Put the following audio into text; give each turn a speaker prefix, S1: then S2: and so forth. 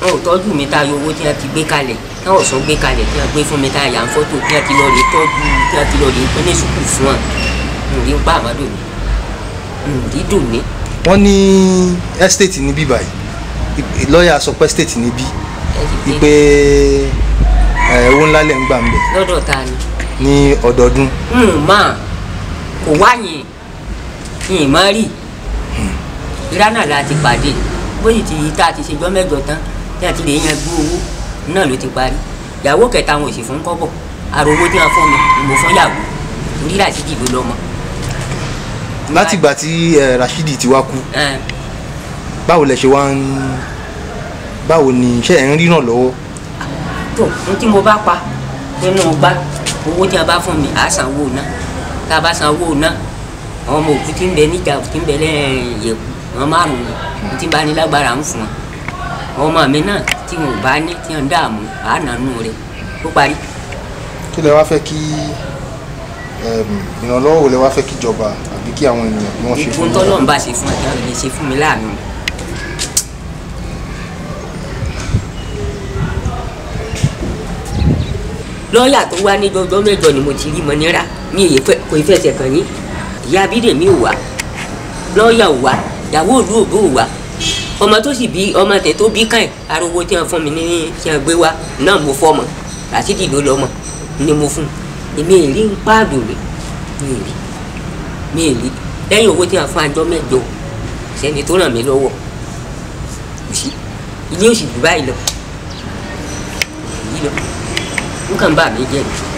S1: wọn ò tọ́jú mi tá a yọ owó tí wọ́n ti gbé kalẹ̀ tí wọ́n sọ gbé kalẹ̀ tí wọ́n gbé fún mi tá a yà ń fọ́tò tí wọ́n ti lọ rè tọ́jú tí wọ́n ti lọ rè pín ní sùkúù fún wọn n rí ń pa àmọ́dò mi n rí dùn mí
S2: wọ́n ní estate níbí báyìí Ì- lọ́ọ̀yà sọ pé estate níbí
S1: ẹ sì
S2: wípé
S1: pé
S2: ẹ, owó ńlá lẹ̀ ń gbà ń bẹ̀
S1: lọ́dọ̀ ta ni
S2: ní ọdọọdún
S1: n mà kò wáyìn n má rí ìrànà la ti pàdé bóyì tí tá a ti ṣèjọ́ mẹ́jọ tán tí a ti lè yan gbó owó náà ló ti parí ìyàwó kẹta wọn ò sì fún kọ́bọ̀ àrò owó tí wọ́n fún mi ni mo fún yàwó torí láti dìbò lọ́mọ.
S2: látìgbà tí ẹ, Rashidi ti wá kú
S1: Ẹn,
S2: báwo lẹ ṣe wá ń báwo ni iṣẹ́ ẹ̀ ń rí náà lọ́wọ́
S1: tó n tí mo bá pa nínú gbá owó tí a bá fún mi à á san owó náà tá a bá san owó náà àwọn ọmọ òkú tí ń bẹ níjà tí ń bẹ lẹ́yìn yẹ̀kú wọn márùn ún tí bá ní lágbára ń fún wọn àwọn ọmọ mi náà tí wọn ò bá ní tí wọn ń dààmú à á nànú rẹ ó parí.
S2: kí lẹ wá fẹ́ kí ẹm, ìrànlọ́wọ́ wo lẹ wá fẹ́ kí ìjọba àbí kí àwọn ènìyàn kí wọ́n ṣe
S1: ìgbó
S2: fún
S1: tọ́lọ́ ń
S2: yín
S1: bá ṣe fún ẹ̀ka lè ṣe fún mi láàánú. lọ́ọ̀yà tó wá ní ọjọ́ mẹ́jọ ni mo ti rí mọ́nira ní èyí fẹ́ kò fẹsẹ̀ kàn yín ìyá abídèmí ò wá lọ́ọ̀yà ò wá ìyàwó òlú òbó ò wá ọmọ tó sì bí ọmọ tẹ tó bí káyìn ariwo tí wọn fún mi ní tí wọn gbé wá náà mo fọmọ Ràṣídì ló lọmọ ni mo fún èmi èrí ń pààdù rè mi èrí mi èrí lẹ́yìn owó tí wọn fún àjọ mẹ́jọ sẹ́ni tó ràn mí lọ́wọ́ kò sí ilé òsì jù báyìí lọ yìí lọ nǹkan bá mi jẹ́ ni.